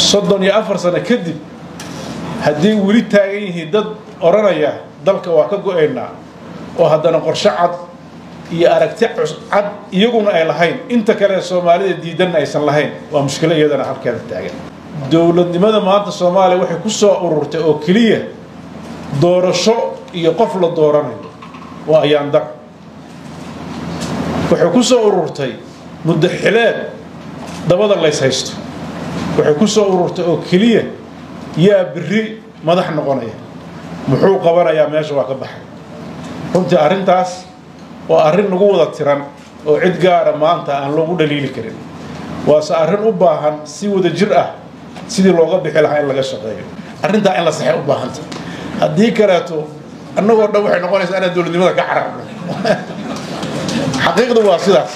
soddon iyo afar sano kadib haddii weli taagan yihiin dad odhanaya dalka waa ka go-aynaa oo haddana qorshe cad iyo aragti cad iyaguna ay lahayn inta kale soomaalida diidanna aysan lahayn waa mushkilo iyadana halkeeda taagan dowladnimada maanta soomaaliya waxay ku soo ururtay oo keliya doorasho iyo qof la dooranayo waa ayaandar waxay ku soo ururtay muddo xileed dabada lays haysto waxay ku soo ururtay oo keliya yaa biri madax noqonaya muxuu qabanayaa meesha waa ka baxay runtii arrintaas waa arrin nagu wada tiran oo cid gaara maanta aan loogu dhaliili karin waase arrin u baahan si wada jir ah sidii looga bixi lahaa in laga shaqeeyo arrintaa in la saxay u baahanta haddii kaleeto annagoo dhan waxay noqonaysaa inaan dowladnimada ka cararno xaqiiqdu waa sidaas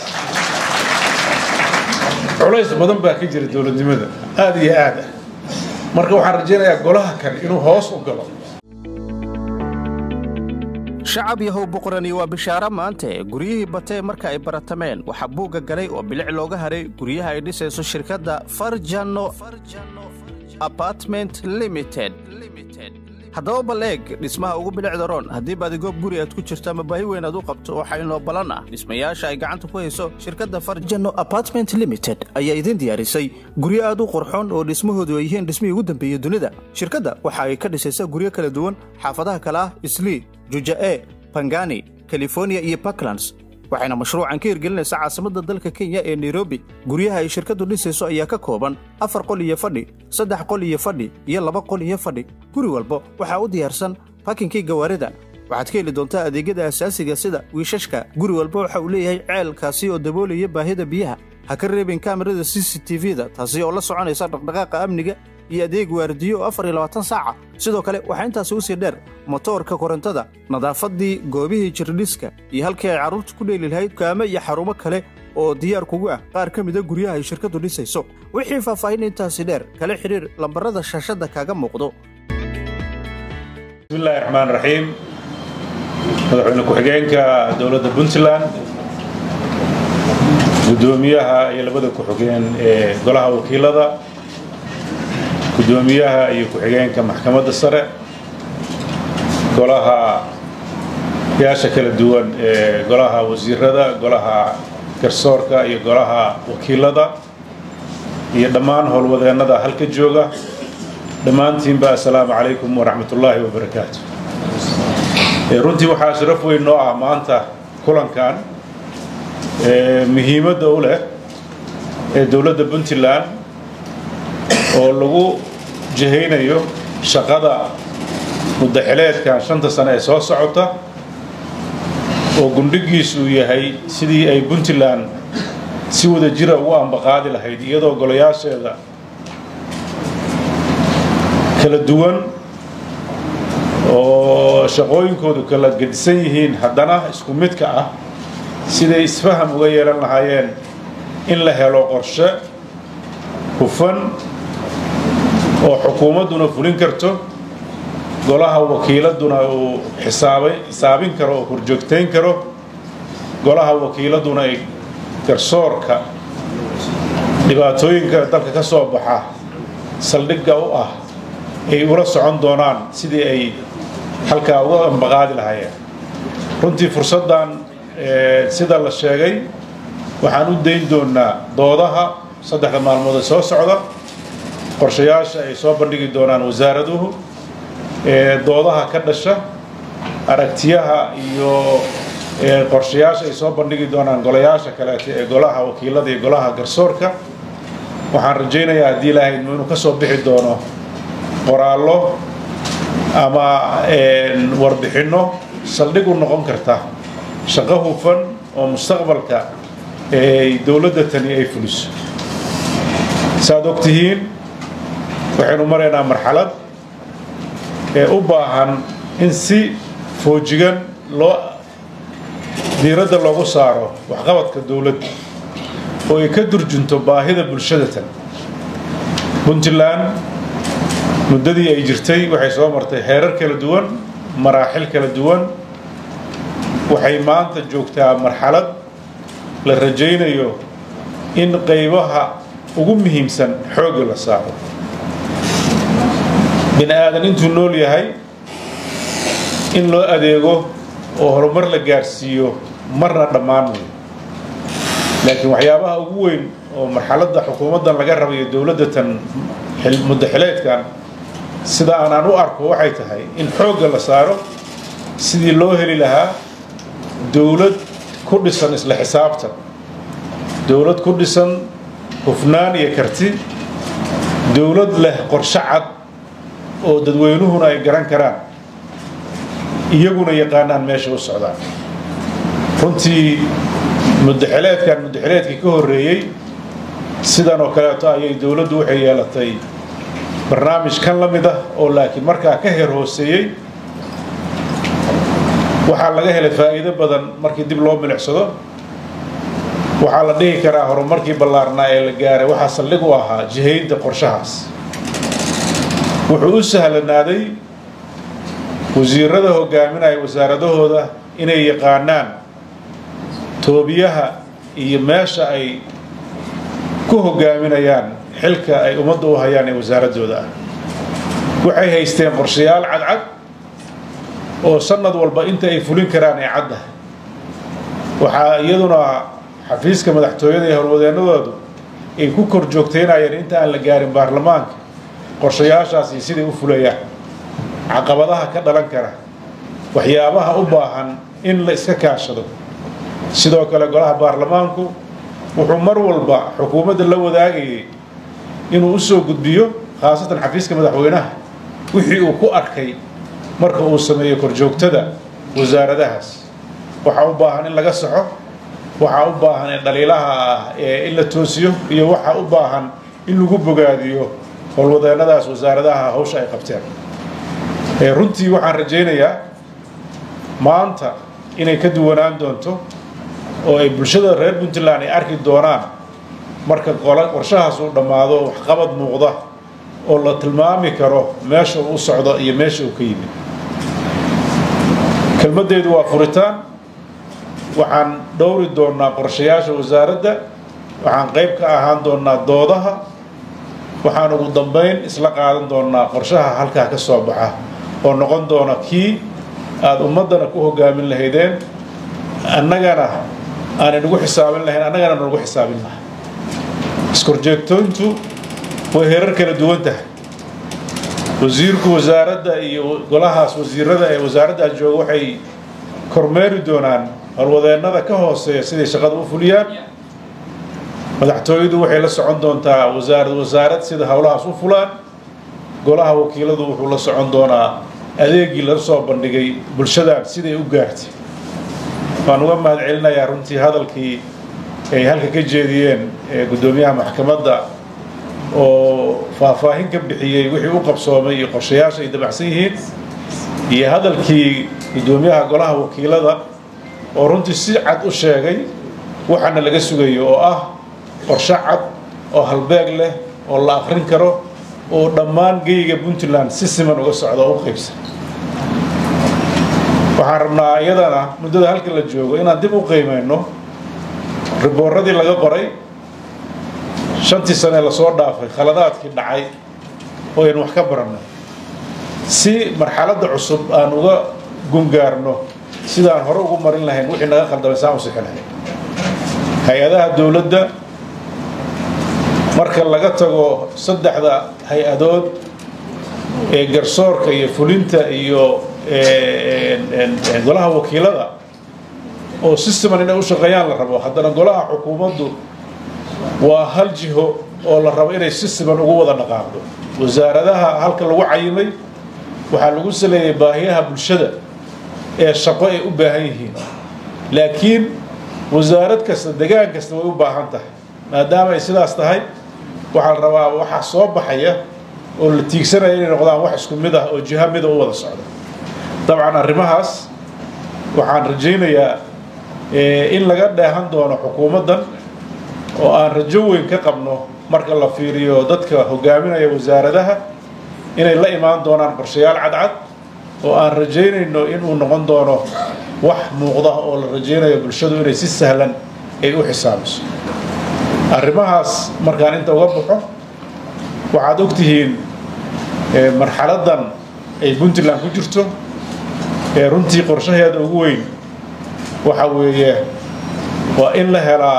culays badan baa ka jira dowladnimada aada iyo aad ah marka waxaan rajaynayaa golaha kale inuu hoos u galo shacab yahow boqorani waa bishaaro maante guryihii batee marka ay baratameen waxaa buugga galay oo bilic looga haray guryaha ay dhisayso shirkadda farjano apartment limited haddaba bal eeg dhismaha ugu bilicda roon haddii baadigoob guri aad ku jirto ama baahi weyn aad u qabto waxaa inoo ballan ah dhismayaasha ay gacanta ku hayso shirkadda farjano apartment limited ayaa idiin diyaarisay guryo aad u qurxoon oo dhismahoodu ay yihiin dhismihii ugu dambeeyey dunida shirkadda waxa ay ka dhisaysaa guryo kala duwan xaafadaha kale ah islii juja'e bangani californiya iyo puntlands waxayna mashruucan ka hirgelinaysaa caasimadda dalka kenya ee nairobi guryaha ay shirkaddu dhisayso ayaa ka kooban afar qol iyo fadhi saddex qol iyo fadhi iyo laba qol iyo fadhi guri walba waxaa u diyaarsan bakinkii gawaarida waxaad ka heli doontaa adeegyada asaasiga sida wiishashka guri walba waxa uu leeyahay ceelkaasi oo daboolaya baahida biyaha ha ka reebin kaamirada c c t v-da taasi oo la soconaysa dhaqdhaqaaqa amniga iyo adeeg waardiyo oo afar iyo labaatan saaca sidoo kale waxaa intaasi usii dheer motoorka korontada nadaafaddii goobihii jirdhiska iyo halkii ay carruurta ku dheeli lahayd dukaamo iyo xarumo kale oo diyaar kugu ah qaar ka mida guryaha ay shirkaddu dhisayso wixii faahfaahin intaasi dheer kala xidhiir lambarada shaashadda kaaga muuqdo bismillahi raxmaan raxiim madaxweyne ku-xigeenka dowladda puntland guddoomiyaha iyo labada ku-xigeen ee golaha wakiilada guddoomiyaha iyo ku-xigeenka maxkamadda sare golaha yaasha kala duwan ee golaha wasiirada golaha garsoorka iyo golaha wakiilada iyo dhammaan howlwadeennada halka jooga dhammaantiinba assalaamu calaykum waraxmatullaahi wabarakaatu runtii waxaa sharaf weyn noo ah maanta kulankan muhiimadda u leh ee dowladda puntland oo lagu jihaynayo shaqada muddaxileedkan shanta sane ee soo socota oo gundhigiisu uu yahay sidii ay puntland si wada jira ugu ambaqaadi lahayd iyadoo golayaasheeda kala duwan oo shaqooyinkoodu kala gedisan yihiin haddana isku midka ah siday isfaham uga yeelan lahaayeen in la helo qorshe hufan oo xukuumadduna fulin karto golaha wakiiladuna uu xisaabay xisaabin karo oo horjoogtayn karo golaha wakiiladuna ay garsoorka dhibaatooyinka dalka ka soo baxa saldhigga u ah ay ula socon doonaan sidii ay halkaa uga ambaqaadi lahaayeen runtii fursaddan sida la sheegay waxaan u dayn doonaa doodaha saddexda maalmood ee soo socda qorshayaasha ay soo bandhigi doonaan wasaaraduhu doodaha ka dhasha aragtiyaha iyo qorshayaasha ay soo bandhigi doonaan golayaasha kaleeto ee golaha wakiilada iyo golaha garsoorka waxaan rajaynayaa haddii ilaahay inuu ka soo bixi doono qoraallo ama warbixinno saldhig u noqon karta shaqo hufan oo mustaqbalka dowladda tani ay fuliso saaad og tihiin waxaynu maraynaa marxalad ee u baahan in si foojigan loo diiradda loogu saaro waxqabadka dowladda oo ay ka durjunto baahida bulshada tan puntland muddadii ay jirtay waxay soo martay heerar kala duwan maraaxil kala duwan waxay maanta joogtaa marxalad la rajaynayo in qaybaha ugu muhiimsan xoogga la saaro bini aadan intuu nool yahay in loo adeego oo horumar la gaarsiiyo marna dhammaan wey laakiin waxyaabaha ugu weyn oo marxaladda xukuumaddan laga rabayo dowladda tan muddo xileedkan sida aanaan u arko waxay tahay in xoogga la saaro sidii loo heli lahaa dowlad ku dhisan isla xisaabtan dowlad ku dhisan hufnaan iyo karti dowlad leh qorshe cad oo dadweynuhuna ay garan karaan iyaguna yaqaanaan meesha u socdaan runtii muddaxileedkan muddaxileedkii ka horreeyey sidan oo kaleeto ayay dowladdu waxay yeelatay barnaamij kan la mid ah oo laakiin markaa ka heer hooseeyey waxaa laga helay faa'iido badan markii dib loo milicsado waxaa la dhihi karaa horumarkii ballaarnaa ee la gaaray waxaa saldhig u ahaa jihaynta qorshahaas wuxuu u sahlanaaday wasiirada hogaaminaya wasaaradahooda inay yaqaanaan toobiyaha iyo meesha ay ku hogaaminayaan xilka ay ummadda u hayaan ee wasaaradooda ah waxay haysteen qorshayaal cadcad oo sanad walba inta ay fulin karaan ee cadda waxaa iyaduna xafiiska madaxtooyada iyo howlwadeennadoodu ay ku kor joogtaynayeen inta aan la gaarin baarlamaanka qorshayaashaasi siday u fulayaan caqabadaha ka dhalan kara waxyaabaha u baahan in la iska kaashado sidoo kale golaha baarlamaanku wuxuu mar walba xukuumadda la wadaagayay inuu u soo gudbiyo khaasatan xafiiska madaxweynaha wixii uu ku arkay marka uu sameeyo korjoogtada wasaaradahaas waxaa u baahan in laga saxo waxaa u baahan in dhaliilaha ah ee in la toosiyo iyo waxaa u baahan in lagu bogaadiyo howlwadeennadaas wasaaradaha hawsha ay qabteen runtii waxaan rajaynayaa maanta inay ka duwanaan doonto oo ay bulshada reer puntland ay arki doonaan marka qorshahaas uu dhammaado waxqabad muuqda oo la tilmaami karo meesha uu u socdo iyo meesha uu ka yimid kelmaddeedu waa furitaan waxaan dhowri doonnaa qorshayaasha wasaaradda waxaan qayb ka ahaan doonnaa doodaha waxaan ugu dambayn isla qaadan doonnaa qorshaha halkaa ka soo baxa oo noqon doona kii aada ummaddana ku hogaamin lahaydeen annagana aanay nagu xisaabin lahayn annagana nagu xisaabin lahay iskorjeegtoyntu way herar kala duwan tahay wasiirku wasaaradda iyo golahaas wasiirada ee wasaaraddaas jooga waxay kormeeri doonaan howlwadeennada ka hooseeya siday shaqada u fuliyaan madaxtooyadu waxay la socon doontaa wasaarad wasaarad sida howlahaas u fulaan golaha wakiiladu wuxuu la socon doonaa adeegii la soo bandhigay bulshadan siday u gaartay waan uga mahad celinayaa runtii hadalkii ay halka ka jeediyeen guddoomiyaha maxkamadda oo faahfaahin ka bixiyey wixii u qabsoomay iyo qorshayaasha ay dabacsan yihiin iyo hadalkii guddoomiyaha golaha wakiilada oo runtii si cad u sheegay waxaana laga sugayo oo ah qorshe cad oo halbeeg leh oo la akrin karo oo dhammaan geyga puntland si siman uga socda oo u qaybsan waxaan rabnaa iyadana muddada halka la joogo inaan dib u qiimayno ribooradii laga qoray shantii sane lasoo dhaafay khaladaadkii dhacay oo aynu wax ka barannay si marxaladda cusub aan uga gungaarno sidaan hore ugu marin lahayn wixii naga khaldamay saan u sixi lahayn hay-adaha dowladda marka laga tago saddexda hay-adood ee garsoorka iyo fulinta iyo golaha wakiilada oo si siman inay u shaqeeyaan la rabo haddana golaha xukuumaddu waa hal jiho oo la rabo inay si siman ugu wada dhaqaaqdo wasaaradaha halka lagu cayimay waxaa lagu saleeyay baahiyaha bulshada ee shaqo ay u baahan yihiin laakiin wasaarad kasta degaan kasta way u baahan tahay maadaama ay sidaas tahay waxaa la rabaa waxaa soo baxaya oo la tiigsanaya inay noqdaan wax isku mid ah oo jiha mida u wada socda dabcan arrimahaas waxaan rajaynayaa in laga dheehan doono xukuumaddan oo aan rajo weyn ka qabno marka la fiiriyo dadka hogaaminaya wasaaradaha inay la imaan doonaan qorshayaal cadcad oo aan rajaynayno inuu noqon doono wax muuqda oo la rajaynayo bulshadu inay si sahlan ay u xisaabiso arrimahaas markaan inta uga baxo waxaad ogtihiin marxaladdan ay puntland ku jirto ee runtii qorshaheeda ugu weyn waxa weeye waa in la helaa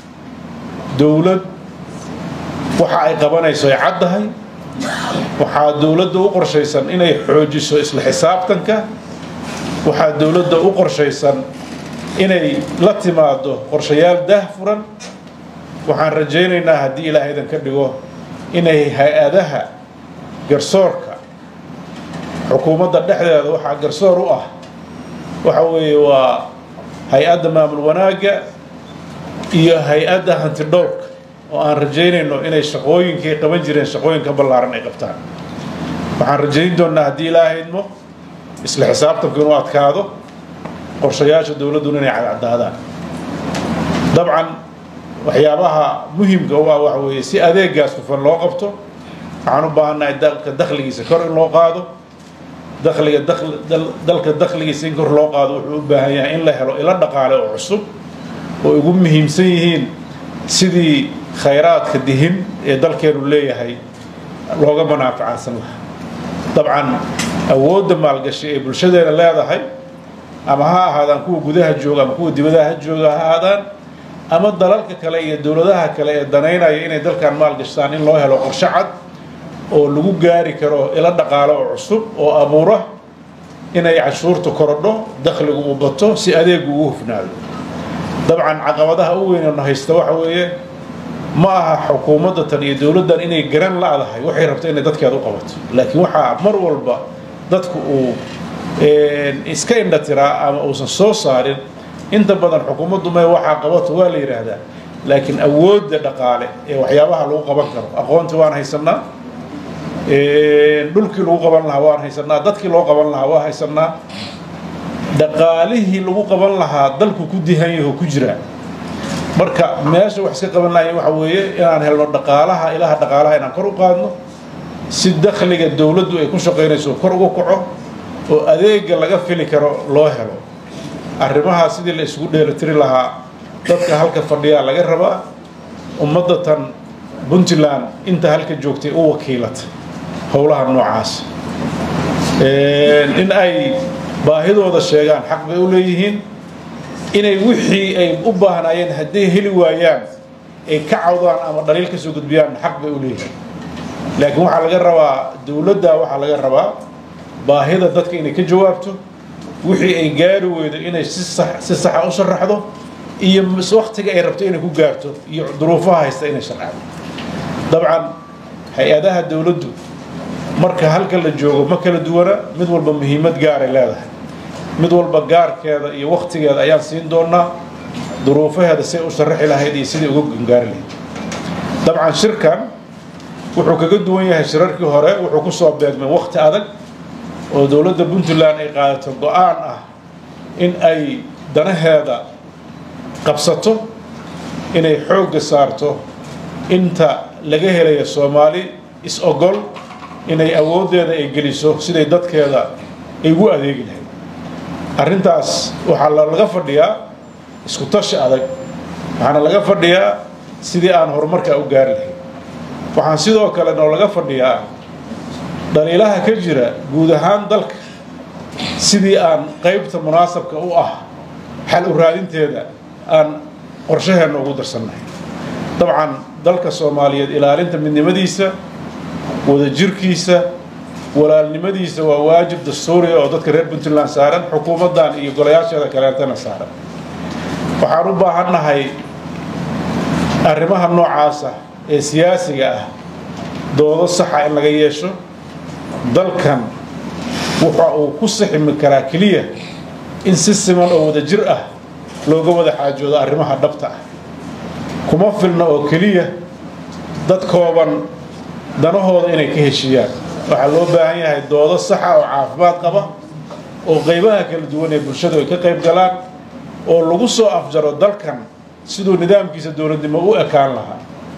dowlad waxa ay qabanayso ay caddahay waxaa dowladda u qorshaysan inay xoojiso isla xisaabtanka waxaa dowladda u qorshaysan inay la timaado qorshayaal daahfuran waxaan rajaynaynaa haddii ilaahaydan ka dhigo inay hay-adaha garsoorka xukuumadda dhexdeeda waxaa garsoor u ah waxa weeye waa hay-adda maamul wanaagga iyo hay-adda hantidhowrka oo aan rajaynayno inay shaqooyinkay qaban jireen shaqooyinka ballaaran ay qabtaan waxaan rajayn doonnaa haddii ilaahayadmo isla xisaabtanku inuu adkaado qorshayaasha dowladduna inay cadcadaadaan dabcan waxyaabaha muhimka u ah waxa weeye si adeegaas hufan loo qabto waxaan u baahannahay dalka dakhligiisa kor in loo qaado dakhliga dalka dakhligiisa in kor loo qaado wuxuu u baahan yahay in la helo ilo dhaqaale oo cusub oo ugu muhiimsan yihiin sidii khayraadka dihin ee dalkeenu leeyahay looga manaafacaadsan lahaa dabcan awoodda maalgashi ee bulshadeena leedahay ama ha ahaadaan kuwa gudaha jooga ama kuwa dibadaha ha jooga ha ahaadaan ama dalalka kale iyo dowladaha kale ee danaynaya inay dalkan maalgashtaan in loo helo qorshe cad oo lagu gaari karo ilo dhaqaale oo cusub oo abuura inay cashuurta korodho dakhligu u bato si adeegu ugu hufnaado dabcan caqabadaha u weynano haysta waxa weeye ma aha xukuumadda tan iyo dowladdan inay garan la-dahay waxay rabto inay dadkeeda u qabato laakiin waxaa mar walba dadku uu iska indhatiraa ama uusan soo saarin inta badan xukuumaddu me waxaa qabato waa la yidhaahdaa laakiin awoodda dhaqaale ee waxyaabaha lagu qaban karo aqoontii waan haysanaa dhulkii lagu qaban lahaa waan haysanaa dadkii loo qaban lahaa waa haysanaa dhaqaalihii lagu qaban lahaa dalku ku dihan yaho ku jiraa marka meesha wax iska qaban lahayn waxa weeye inaan helno dhaqaalaha ilaha dhaqaalaha inaan kor u qaadno si dakhliga dowladdu ay ku shaqaynayso kor uga kaco oo adeega laga fili karo loo helo arrimahaa sidii la isugu dheelitiri lahaa dadka halka fadhiyaa laga rabaa ummadda tan puntland inta halka joogtay u wakiilatay howlaha noocaas in ay baahidooda sheegaan xaq bay u leeyihiin inay wixii ay u baahnaayeen hadday heli waayaan ay ka cawdaan ama dhaliil ka soo gudbiyaan xaq bay u leeyihiin laakiin waxaa laga rabaa dowladda waxaa laga rabaa baahida dadka inay ka jawaabto wixii ay gaari weydo inay si saxa u sharaxdo iyo waktiga ay rabto inay ku gaarto iyo duruufaha haysta inay sharaxdo dabcan hay-adaha dowladdu marka halka la joogo ma kala duwana mid walba muhiimad gaaray leedahay mid walba gaarkeeda iyo waktigeeda ayaan siin doonaa duruufaheeda say u sharaxi lahayd iyo sidai uga gangaari lahayd dabcan shirkan wuxuu kaga duwan yahay shirarkii hore wuxuu ku soo beegmay wakti adag oo dowladda puntland ay qaadato go-aan ah in ay danaheeda qabsato inay xoogga saarto inta laga helayo soomaali is-ogol inay awooddeeda ay geliso siday dadkeeda ay ugu adeegi lahayd arrintaas waxaa laga fadhiyaa isku tashi adag waxaana laga fadhiyaa sidii aan horumarkaa u gaari lahayd waxaan sidoo kale noo laga fadhiyaa dhaliilaha ka jira guud ahaan dalka sidii aan qaybta munaasabka u ah xal u raadinteeda aan qorshaheenna ugu darsannahay dabcan dalka soomaaliyeed ilaalinta midnimadiisa wadajirkiisa walaalnimadiisa waa waajib dastuuriya oo dadka reer puntland saaran xukuumaddan iyo golayaasheeda kaleetana saaran waxaan u baahannahay arrimaha noocaasa ee siyaasiga ah doodo saxa in laga yeesho dalkan waxa uu ku siximi karaa keliya in si siman oo wadajir ah looga wada xaajoodo arrimaha dhabta ah kuma filna oo keliya dad kooban danahooda inay ka heshiiyaan waxaa loo baahan yahay doodo saxa oo caafimaad qaba oo qaybaha kala duwan ee bulshadu ay ka qayb galaan oo lagu soo afjaro dalkan siduu nidaamkiisa dowladnimo u ekaan lahaa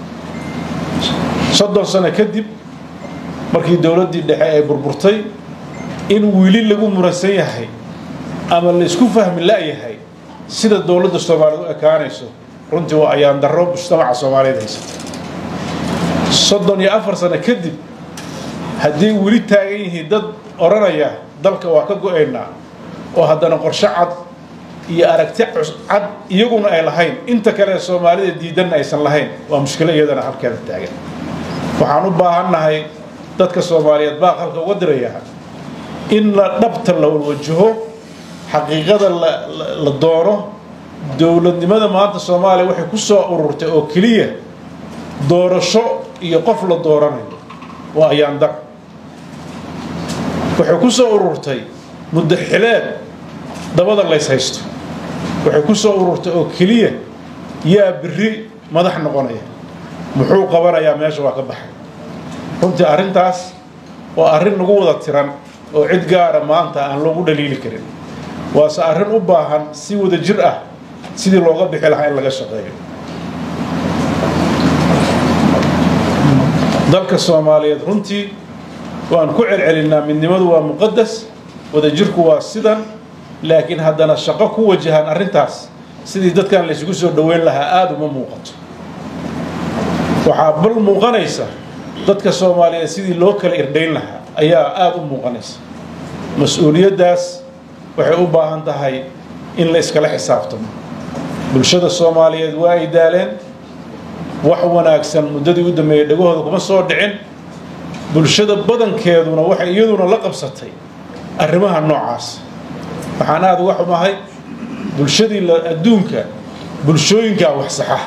soddon sano kadib markii dowladdii dhexe ay burburtay in wili lagu muransan yahay ama laysku fahmi la-yahay sida dowladda soomaaliyeed u ekaanayso runtii waa ayaan darro mujtamaca soomaaliyeed haysata soddon iyo afar sano kadib haddii weli taagan yihiin dad odhanaya dalka waa ka go-aynaa oo haddana qorshe cad iyo aragti cad iyaguna ay lahayn inta kale soomaalida diidanna aysan lahayn waa mushkilo iyadana halkeeda taagan waxaan u baahannahay dadka soomaaliyeed baa halka uga dirayaa in la dhabta la wajaho xaqiiqada la doono dowladnimada maanta soomaaliya waxay ku soo ururtay oo keliya doorasho iyo qof la dooranayo waa ayaandar waxay ku soo ururtay muddo xileed dabada lays haysto waxay ku soo ururtay oo keliya yaa biri madax noqonaya muxuu qabanayaa meesha waa ka baxay runtii arrintaas waa arrin nagu wada tiran oo cid gaara maanta aan loogu dhaliili karin waase arrin u baahan si wada jir ah sidii looga bixi lahaa in laga shaqeeyo dalka soomaaliyeed runtii waan ku celcelinaa midnimadu waa muqadas wadajirku waa sidan laakiin haddana shaqo ku wajahan arrintaas sidii dadkan laysugu soo dhoweyn lahaa aada uma muuqato waxaa bal muuqanaysa dadka soomaaliyeed sidii loo kala irdhayn lahaa ayaa aada u muuqanaysa mas-uuliyaddaas waxay u baahan tahay in la iskala xisaabtamo bulshada soomaaliyeed waa ay daaleen wax wanaagsan muddadii u dambeeyey dhagahooda kuma soo dhicin bulshada badankeeduna waxay iyaduna la qabsatay arrimaha noocaas waxaan aada uga xumahay bulshadii adduunka bulshooyinkaa wax saxa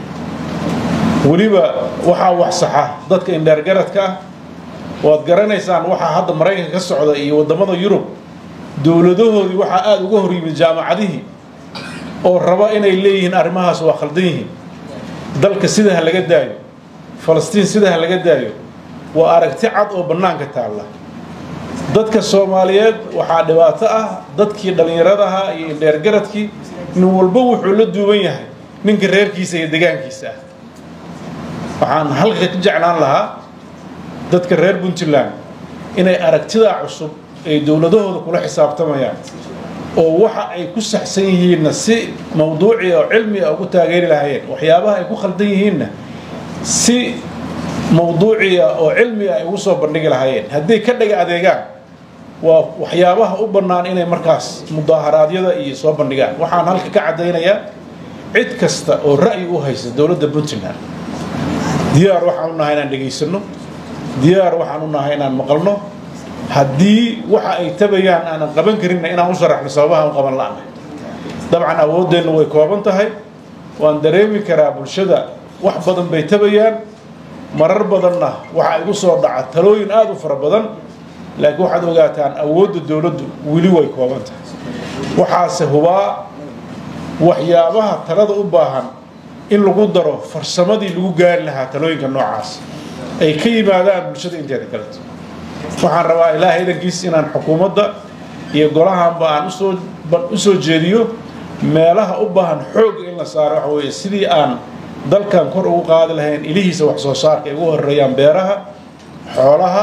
weliba waxaa wax saxa dadka indheergaradka ah waad garanaysaan waxaa hadda maraykanka ka socda iyo waddamada yurub dowladahoodii waxaa aada uga hor yimid jaamacadihii oo raba inay leeyihiin arrimahaas waa khaldan yihiin dalka sida ha laga daayo falastiin sida ha laga daayo waa aragti cad oo bannaanka taalla dadka soomaaliyeed waxaa dhibaato ah dadkii dhallinyaradaha iyo indheergaradkii nin walba wuxuu la duuban yahay ninka reerkiisa iyo degaankiisa ah waxaan halka ka jeclaan lahaa dadka reer puntland inay aragtidaa cusub ay dowladahooda kula xisaabtamayaan oo waxa ay ku saxsan yihiinna si mawduuci oo cilmi a ugu taageeri lahaayeen waxyaabaha ay ku khaldan yihiinna si mawduuciya oo cilmi a ay ugu soo bandhigi lahaayeen hadday ka dhaga adeegaan waa waxyaabaha u bannaan inay markaas mudaaharaadyada iyo soo bandhigaan waxaan halka ka caddaynayaa cid kasta oo ra'yi u haysa dowladda puntland diyaar waxaan u nahay inaan dhegaysanno diyaar waxaan u nahay inaan maqalno haddii waxa ay tabayaan aanan qaban karinna inaan u sharaxno sababaha u qaban la'na dabcan awooddeennu way kooban tahay waan dareemi karaa bulshada wax badan bay tabayaan marar badanna waxa igu soo dhaca talooyin aada u fara badan laakiin waxaad ogaataan awoodda dowladdu weli way kooban tahay waxaase hubaa waxyaabaha talada u baahan in lagu daro farsamadii lagu gaari lahaa talooyinka noocaas ay ka yimaadaan bulshada inteeda kaleto waxaan rabaa ilaahay idankiis inaan xukuumadda iyo golahanba aan usoo u soo jeediyo meelaha u baahan xoog in la saaro waxa weeye sidii aan dalkan kor ugu qaadi lahayn ilihiisa wax soo saarka ay ugu horeeyaan beeraha xoolaha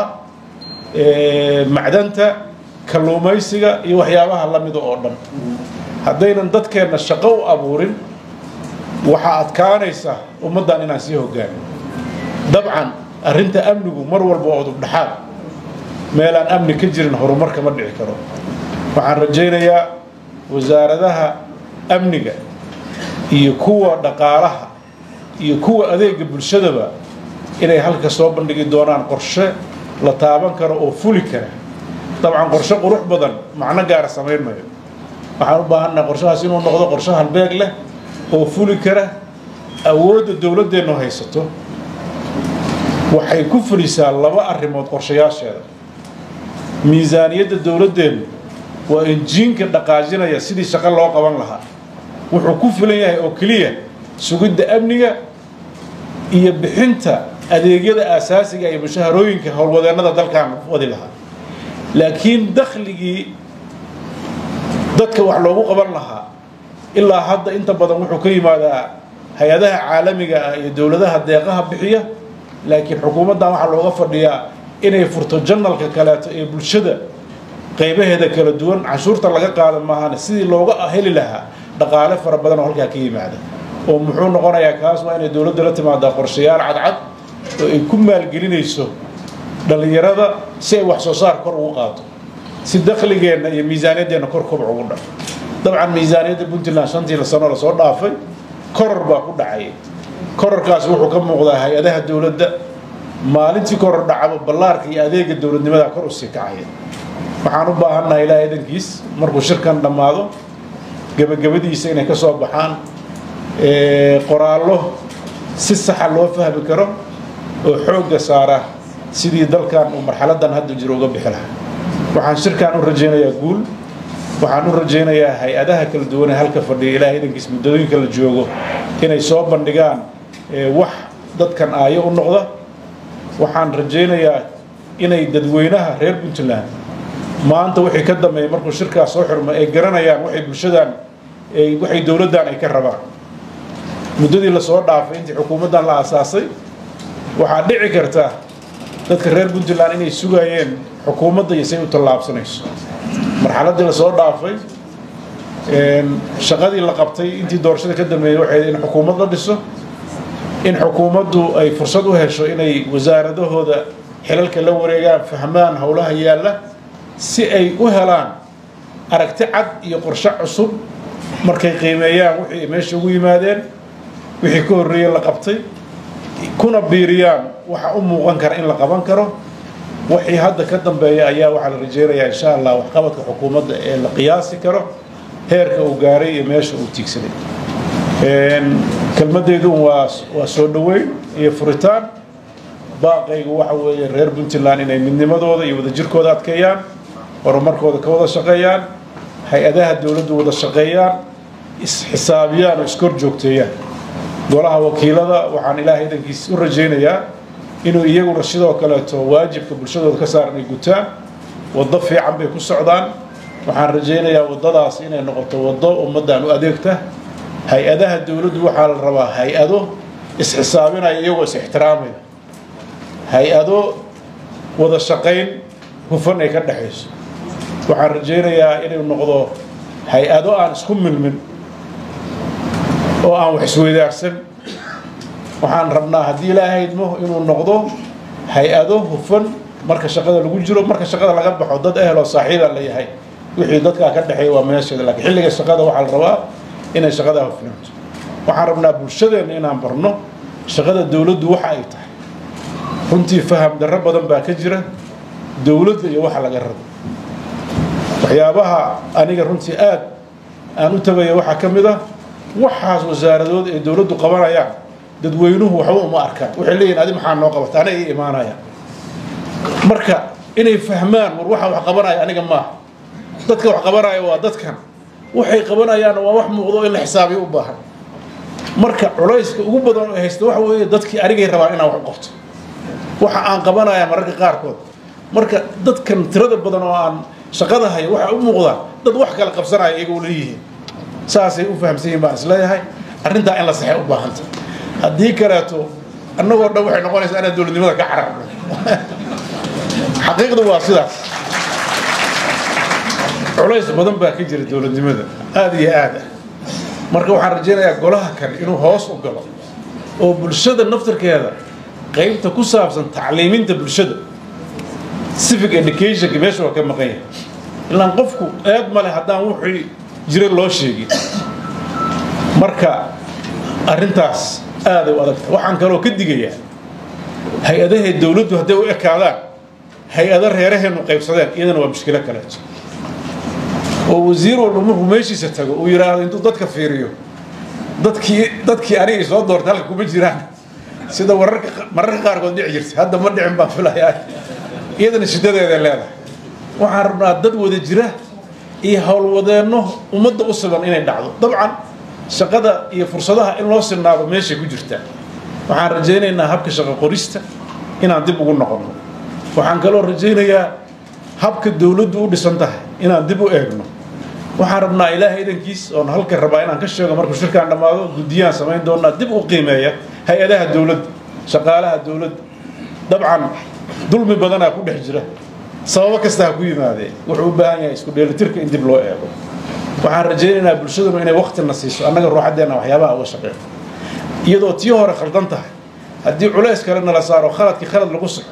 macdanta kalluumaysiga iyo waxyaabaha la mida oo dhan haddaynan dadkeenna shaqo u abuurin waxaa adkaanaysa ummaddan inaan sii hogaano dabcan arrinta amnigu mar walba waa udubdhaxaad meelaan amni ka jirin horumar kama dhici karo waxaan rajaynayaa wasaaradaha amniga iyo kuwa dhaqaalaha iyo kuwa adeega bulshadaba inay halka soo bandhigi doonaan qorshe la taaban karo oo fuli kara dabcan qorshe qurux badan macno gaara samayn mayo waxaan u baahannaha qorshahaas inuu noqdo qorshe halbeeg leh oo fuli kara awoodda dowladdeennu haysato waxay ku fulisaa laba arrimood qorshayaasheeda miisaaniyadda dowladdeennu waa injiinka dhaqaajinaya sidii shaqo loo qaban lahaa wuxuu ku filan yahay oo keliya sugidda amniga iyo bixinta adeegyada aasaasiga iyo mushaharooyinka howlwadeennada dalkan wadi lahaa laakiin dakhligii dadka wax loogu qaban lahaa ilaa hadda inta badan wuxuu ka yimaadaa hay-adaha caalamiga ah iyo dowladaha deeqaha bixiya laakiin xukuumaddan waxaa looga fadhiyaa inay furto janalka kaleeto ee bulshada qaybaheeda kala duwan canshuurta laga qaada maahane sidii looga heli lahaa dhaqaale fara badan oo halkaa ka yimaada oo muxuu noqonayaa kaas waa inay dowladda la timaadaa qorshayaal cadcad oo ay ku maalgelinayso dhallinyarada si ay wax soo saar kor ugu qaato si dakhligeenna iyo miisaaniyaddeenna kor kobac ugu dhaco dabcan miisaaniyadda puntland shantii sano lasoo dhaafay koror baa ku dhacay kororkaas wuxuu ka muuqdaa hay-adaha dowladda maalintii koror dhacaba ballaarka iyo adeega dowladnimada kor usii kacaya waxaan u baahannahay ilaahay idankiis markuu shirkan dhammaado gebagabadiisa inay ka soo baxaan qoraallo si saxa loo fahmi karo oo xoogga saara sidii dalkan uu marxaladan hadda jiro uga bixi lahaa waxaan shirkan u rajaynayaa guul waxaan u rajaynayaa hay-adaha kala duwanee halka fadhiya ilaahay idankiis muddooyinka la joogo inay soo bandhigaan wax dadkan aayo u noqda waxaan rajaynayaa inay dadweynaha reer puntland maanta wixii ka dambeeya markuu shirkaas soo xirmo ay garanayaan waxay bulshadan waxay dowladdan ay ka rabaan muddadii lasoo dhaafay intii xukuumaddan la aasaasay waxaa dhici karta dadka reer puntland inay sugayeen xukuumadda iyo say u tallaabsanayso marxaladdii lasoo dhaafay shaqadii la qabtay intii doorashada ka dambeeyey waxay in xukuumad la dhiso in xukuumaddu ay fursad u hesho inay wasaaradahooda xilalka la wareegaan fahmaan howlaha yaalla si ay u helaan aragti cad iyo qorshe cusub markay qiimeeyaan wixii meesha ugu yimaadeen wixii ka horreeyey la qabtay kuna biiriyaan waxa u muuqan kara in la qaban karo wixii hadda ka dambeeya ayaa waxaa la rajeynayaa insha allah waxqabadka xukuumadda ee la qiyaasi karo heerka uu gaaray iyo meesha uu tiigsaday kelmaddeedu waa waa soo dhoweyn iyo furitaan baaqaygu waxa weeye reer puntland inay midnimadooda iyo wadajirkooda adkeeyaan horumarkooda ka wada shaqeeyaan hay-adaha dowladdu wada shaqeeyaan isxisaabiyaan oo iskor joogteeyaan golaha wakiilada waxaan ilaahay idankiis u rajaynayaa inuu iyaguna sidoo kaleeto waajibka bulshadooda ka saaran ay gutaan waddo fiican bay ku socdaan waxaan rajaynayaa waddadaas inay noqoto waddo ummaddan u adeegta hay-adaha dowladdu waxaa la rabaa hay-ado isxisaabinaya iyagoo is ixtiraamaya hay-ado wada shaqayn hufan ay ka dhexayso waxaan rajaynayaa inuu noqdo hay-ado aan isku milmin oo aan wax isweydaarsan waxaan rabnaa haddii ilaahay idmo inuu noqdo hay-ado hufan marka shaqada lagu jiro marka shaqada laga baxo dad eheloo saaxiibaa la yahay wixii dadkaa ka dhexeeya waa meesheeda lakiin xilliga shaqada waxaa la rabaa inay shaqadaa hufnaanto waxaan rabnaa bulshadeenna inaan barno shaqada dowladdu waxa ay tahay runtii faham darro badan baa ka jira dowladda iyo waxa laga rabo waxyaabaha aniga runtii aad aan u tagaya waxaa ka mid ah waxaas wasaaradood ay dowladdu qabanayaan dadweynuhu waxba uma arkaan waxay leeyihin adi maxaa noo qabata aniga ii imaanaya marka inay fahmaan war waxa wax qabanaya aniga maaha dadka wax qabanaya waa dadkan waxay qabanayaan waa wax muuqdo in la xisaabiyo u baahan marka culayska ugu badan oo haysta waxa weeye dadkii anigay rabaan inaan wax u qabto waxa aan qabanaya mararka qaarkood marka dadkan tirada badan oo aan shaqada haya waxaa u muuqdaa dad wax kala qabsanaya iyagoo leeyihiin saasay u fahamsan yihin baan isleeyahay arrintaa in la saxay u baahanta haddii kaleeto annagoo dhan waxay noqonaysaa inaan dowladnimada ka cararno xaqiiqdu waa sidaas culays badan baa ka jira dowladnimada aada iyo aad ah marka waxaan rajaynayaa golaha kale inuu hoos u galo oo bulshada naftarkeeda qaybta ku saabsan tacliiminta bulshada civic educationka meesha waa ka maqan yahay ilaan qofku eed male haddaan wuxuu jira loo sheegin marka arrintaas aaday u adagta waxaan kaloo ka digayaa hay-adahay dowladdu hadday u ekaadaan hay-ado reeraheennu qaybsadeen iyadana waa mushkilo kaleeto oo wasiir walba markuu meeshiisa tago uu yidhaahdo intuu dadka fiiriyo dadkii dadkii anigay soo doortay halka kuma jiraan sida wararka mararka qaarkood dhici jirta hadda ma dhicin baan filayaa iyadana shiddadeeday leedahay waxaan rabnaa dad wada jira iyo howlwadeenno ummadda u siban inay dhacdo dabcan shaqada iyo fursadaha in loo sinaado meeshay ku jirtaa waxaan rajaynaynaa habka shaqo qorista inaan dib ugu noqonno waxaan kaloo rajaynayaa habka dowladdu u dhisan tahay inaan dib u eegno waxaan rabnaa ilaahay idankiis oon halka rabaa inaan ka sheego markuu shirkaan dhammaado guddiyaan samayn doonaa dib u qiimeeya hay-adaha dowladda shaqaalaha dowladda dabcan dulmi badanaa ku dhex jira sababo kasta ha ku yimaadee wuxuu u baahan yahay isku dheelitirka in dib loo eego waxaan rajaynaynaa bulshadunu inay waktina siiso annaga ruuxaddeenna waxyaabaha uga shaqeeyo iyadoo tii hore khaldan tahay haddii culays kale nala saaro khaladkii khalad lagu saxo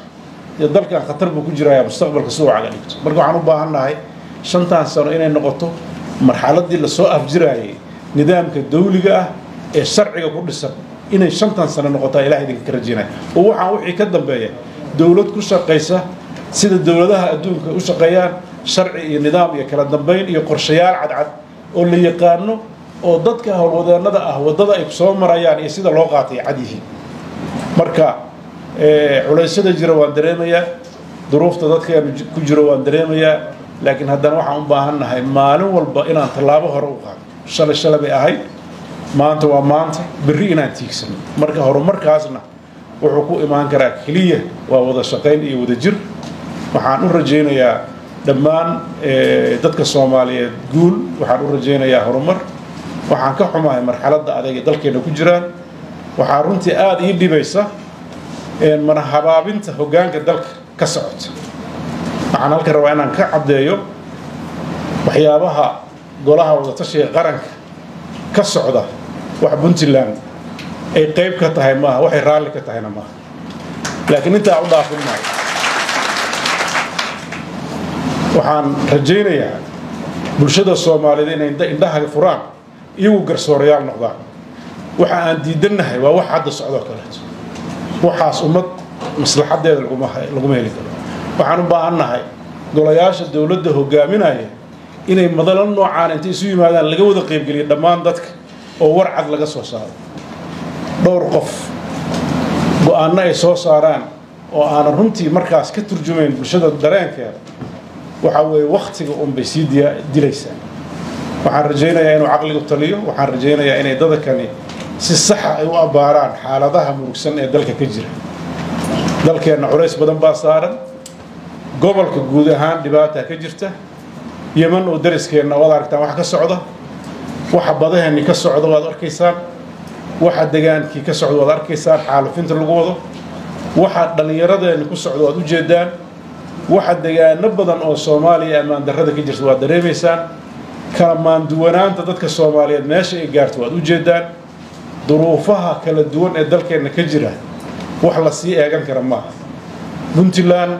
dee dalkan khatar buu ku jiraya mustaqbalka si uu caga dhigto marka waxaan u baahannahay shantan sano inay noqoto marxaladdii lasoo afjiraayay nidaamka dawliga ah ee sharciga ku dhisan inay shantan sano noqotaa ilaah idinka ka rajaynaya oo waxaan wixii ka dambeeya dowlad ku shaqaysa sida dowladaha adduunka u shaqeeyaan sharci iyo nidaam iyo kala dambayn iyo qorshayaal cadcad oo la yaqaano oo dadka howlwadeennada ah waddada ay soo marayaan iyo sida loo qaatay cad yihiin marka culaysyada jira waan dareemayaa duruufta dadkeenu ku jiro waan dareemayaa laakiin haddana waxaan u baahannahay maalin walba inaan tallaabo hore u qaado shalay shalay bay ahayd maanta waa maanta berri inaan tiigsano marka horumarkaasna wuxuu ku imaan karaa keliya waa wada shaqayn iyo wada jir waxaan u rajaynayaa dhammaan dadka soomaaliyeed guul waxaan u rajaynayaa horumar waxaan ka xumahay marxaladda adag ee dalkeenna ku jiraan waxaa runtii aada ii dhibaysa mana habaabinta hoggaanka dalka ka socota waxaan halkan rabaa inaan ka caddeeyo waxyaabaha golaha wadatashiga qaranka ka socda wax puntland ay qayb ka tahay maaha waxay raalli ka tahayna maaha laakiin intaa u dhaafin maayo waxaan rajaynayaa bulshada soomaaliyeed inay indhaha furaan iyagu garsoorayaal noqdaan waxa aan diidannahay waa wax hadda socdoo kaleeto waxaas ummad maslaxadeeda laguma heli karo waxaan u baahannahay golayaasha dowladda hogaaminaya inay madalo noocaan intay isu yimaadaan laga wada qaybgeliya dhammaan dadka oo war cad laga soo saaro dhowr qof go-aanno ay soo saaraan oo aanan runtii markaas ka turjumayn bulshada dareenkeeda waxaa weeye wakhtiga unbay sii dilaysaa waxaan rajaynayaa inuu caqligu taliyo waxaan rajaynayaa inay dadakani si saxa ay u abbaaraan xaaladaha murugsan ee dalka ka jira dalkeenna culays badan baa saaran gobolka guud ahaan dhibaata ka jirta yeman oo dariskeenna waad aragtaan wax ka socda waxa badaheenni ka socda waad arkaysaan waxa degaankii ka socda waad arkaysaan xaalufinta lagu wado waxa dhallinyaradeenni ku socda waad ujeedaan waxa degaano badan oo soomaaliya ammaan darrada ka jirta waad dareemaysaan kala maanduwanaanta dadka soomaaliyeed meesha ay gaarto waad ujeedaan duruufaha kala duwan ee dalkeenna ka jira wax la sii eegan kara maaha puntland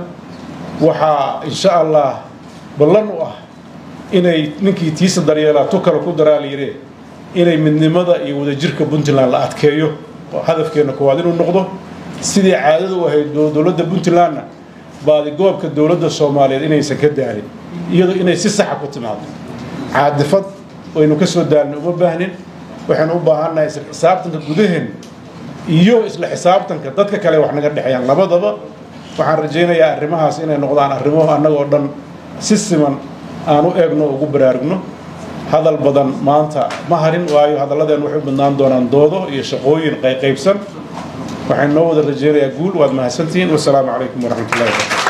waxaa insha allah ballan u ah inay ninkii tiisa daryeelaa tu kale ku daraa layidhi inay midnimada iyo wadajirka puntland la adkeeyo oo hadafkeenna koowaad inuu noqdo sidii caadada u ahayd dowladda puntlandna baadigoobka dowladda soomaaliyeed inaysan ka daalin iyadoo inay si saxa ku timaado caadifad waynu ka soo daalin uma baahnin waxaynu u baahannahay isla xisaabtanka gudaheen iyo isla xisaabtanka dadka kale wax naga dhexeeyaan labadaba waxaan rajaynayaa arrimahaas inay noqdaan arrimo annagoo dhan si siman aan u eegno ugu baraarugno hadal badan maanta ma harin waayo hadalladeen waxay u badnaan doonaan doodo iyo shaqooyin qayqaybsan waxaan noo wada rajaynayaa guul waad mahadsantihiin wasalaamu calaykum waraxmatullahi wabarakatu